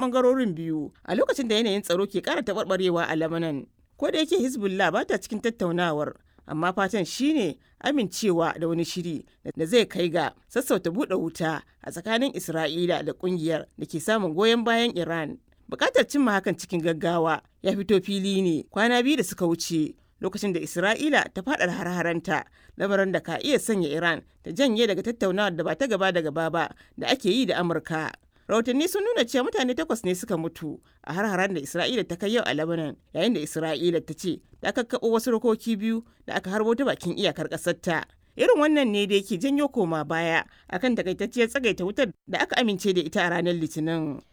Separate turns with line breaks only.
bangarorin biyu a lokacin da yanayin tsaro ke kara taɓarɓarewa a Lebanon. Ko da yake Hezbollah ba ta cikin tattaunawar, amma fatan shine amincewa da wani shiri da zai kai ga sassauta buɗe wuta a tsakanin Isra'ila da ƙungiyar da ke samun goyon bayan Iran. Bukatar cimma hakan cikin gaggawa ya fito fili ne kwana biyu da suka wuce lokacin da Isra'ila ta faɗa har-haranta lamarin da ka iya sanya Iran ta janye daga tattaunawar da ba ta gaba da gaba ba da ake yi da Amurka. Rahotanni sun nuna cewa mutane takwas ne suka mutu a har-haren da Isra'ila ta kai yau a Lebanon yayin da Isra'ila ta ce ta kakkaɓo wasu rokoki biyu da aka harbo ta bakin iyakar ƙasarta. Irin wannan ne da yake janyo koma baya akan takaitacciyar tsagaita wutar da aka amince da ita a ranar Litinin.